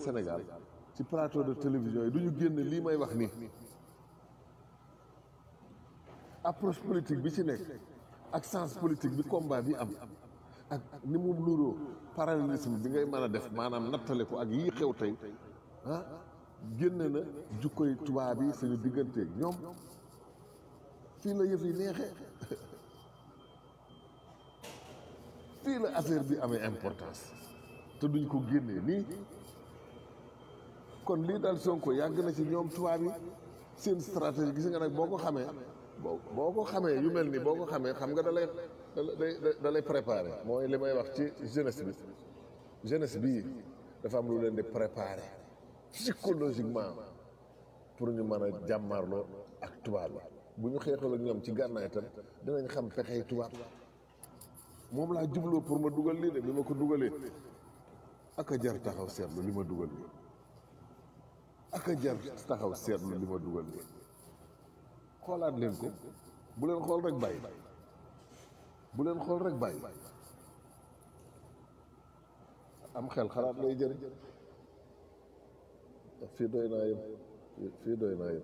Sénégal ci plateau de télévision yi du ñu génne lii may wax nii approche politique bi ci nekk ak sens politique bi combat bi am ak ni mu nuroo parallélisme bi ngay mën a def maanaam nattale ko ak yii xew tey ah génne na jukkoy tubaab yi suñu digganteeg ñoom fii la yëf yi neexee fii la affaire bi amee importance te duñ ko génnee nii kon lii daal Sonko yàgg na ci ñoom tubaab yi seen stratégie gis nga nag boo ko xamee boo boo ko xamee yu mel ni boo ko xamee xam nga da lay da lay préparé mooy li may wax ci jeunesse bi jeunesse bii dafa am lu leen di préparé psychologiquement pour ñu mën a jàmmarloo ak tubaab yi bu ñu xeexal ak ñoom ci gànnaay tam dinañ xam pexey tubaab moom laa jubloo pour ma dugal lii de bi ma ko dugalee ak a jar taxaw seetlu li ma dugal lii ak a jar taxaw seetlu li ma dugal lii xoolaat leen ko bu leen xool rek bàyyi bu leen xool rek bàyyi am xel xalaat lay jëriñ fii doy naa yem fii doy naa yem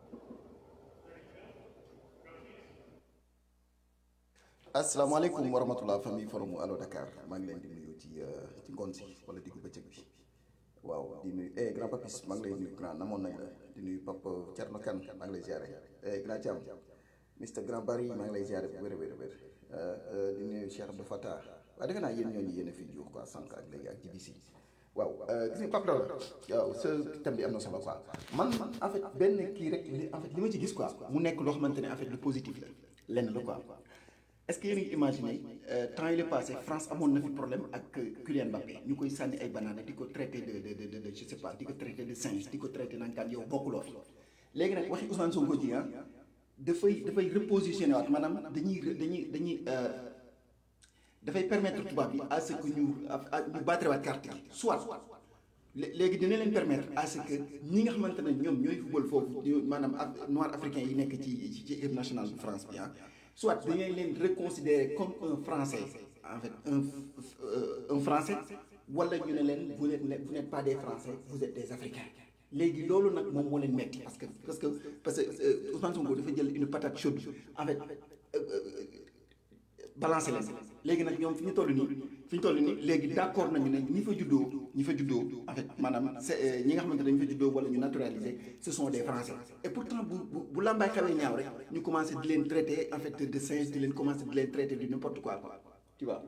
asalaamaaleykum wa rahmatulah famille forum Allo Dakar maa ngi leen di nuyu ci ci ngoon si wala diggu bëccëg bi waaw di nuyu eh grand papis maa ngi lay nuyu grand namoon nañ la di nuyu papa Thierno Kane maa ngi lay ziare eh grand Thiam Mr grand Barry maa ngi lay ziare bu wér a wér a wér di nuyu Cheikh Abdou Fatah waaw defe naa yéen ñooñu yéen a fi juux quoi sànq ak léegi ak GBC waaw gis nga Pape Dawla waaw sa thème bi am na solo quoi man en fait benn kii rek li en fait li ma ci gis quoi mu nekk loo xamante ne en fait lu positif la lenn la quoi. est-ce que yéen a ngi imaginer temps yi la passé France amoon na fi problème ak Kylian Mbappé ñu koy sànni ay banaana di ko traité de de de de je sais pas di ko traité de singe di ko traité naan kaan yow bokkuloo fi léegi nag waxi Ousmane Sonko ji ah dafay dafay repositionné waat maanaam dañuy dañuy dañuy dafay permettre tubaab bi à ce que ñu ñu battre waat carte gi soit léegi dina leen permettre à ce que ñi nga xamante ne ñoom ñooy football foofu maanaam noir africain yi nekk ci ci équipe nationale de France bi ah. soit dañuy leen reconsidérer comme un français en fait un un français wala ñu ne leen vous n'êtes vous n'êtes pas des français vous êtes des africains léegi loolu nag moom moo leen metti parce que parce que parce que Ousmane Sonko dafa jël une patate chaude en fait balancer leen léegi nag ñoom fi ñu toll nii fi ñu toll nii léegi d'accord nañu ne ñi fa juddoo ñi fa juddoo en fait maanaam c'est ñi nga xamante ne dañu fa juddoo wala ñu naturalisé ce sont des français et pourtant bu bu bu làmbaay xawee ñaaw rek ñu commencé di leen traiter en fait de singe di leen commencé di leen traiter de n'importe quoi quoi tu vois.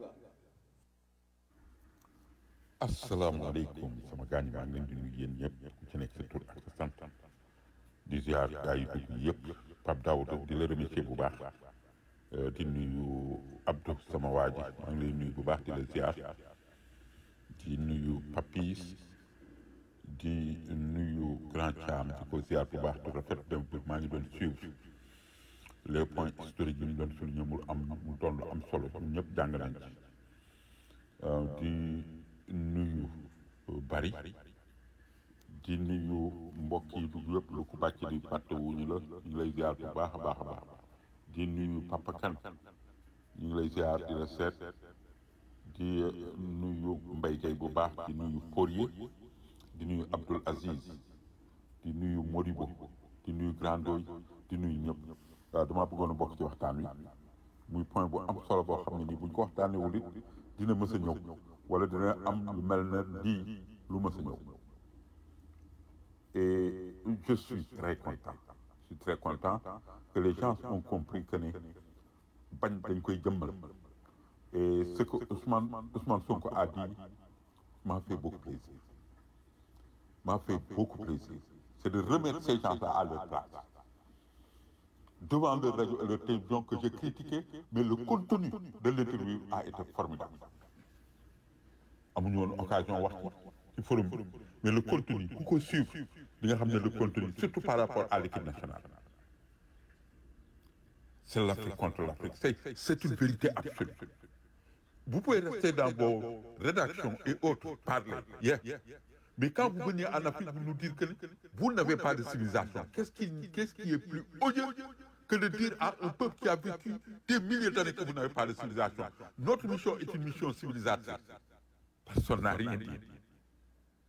asalaamaaleykum sama gaañ maa ngi leen di nuyu yéen ñëpp ku ci nekk sa tur ak sa sant di ziar gaa yi dugg yëpp Pape Daouda di la remercier bu baax di nuyu Abdou sama waa ji maa ngi lay nuyu bu baax di la ziar di nuyu Papis di nuyu Grand Thiam di ko ziar bu baax du rafet dem maa ngi doon suivre les points historiques yi ñu doon souligné mu am mu doon lu am solo ñun ñëpp jàng nañ ci di nuyu bari di nuyu mbokk yi dugg yëpp lu ko bàcc di fàtte wuñu la ñu ngi lay ziar bu baax a baax a baax di nuyu Papa Kane ñu ngi lay ziar di la seet di nuyu Mbaye Gueye bu baax di nuyu Fourier di nuyu Abdoul Aziz di nuyu Modibo di nuyu Grandoy di nuyu ñëpp waaw damaa bëggoon a bokk ci waxtaan wi muy point bu am solo boo xam ne nii buñ ko waxtaanee wul it dina mës a ñëw wala dina am lu mel ne lii lu mës a ñëw et je suis très content je suis très content que les gens ont compris que ne bañ dañ koy jëmmal et ce que Ousmane Ousmane Sonko a dit m'a fait beaucoup plaisir m'a fait beaucoup plaisir c'est de remettre ces gens-là à leur place devant leur radio et leur télévision que j'ai critiqué mais le contenu de l'interview a été formidable amuñu woon occasion wax ci forum bi mais le contenu ku ko suivre di nga xam ne le contenu surtout par rapport à l'équipe nationale c'est l'Afrique contre l'Afrique c'est c'est une vérité absolue vous pouvez rester dans vos rédactions et autres parler yeah. mais quand vous venez en Afrique vous nous dire que vous n'avez pas de civilisation qu'est-ce qui qu'est-ce qui est plus odieux que de dire à un peuple qui a vécu des milliers d'années que vous n'avez pas de civilisation notre mission est une mission civilisatrice personne n'a rien dit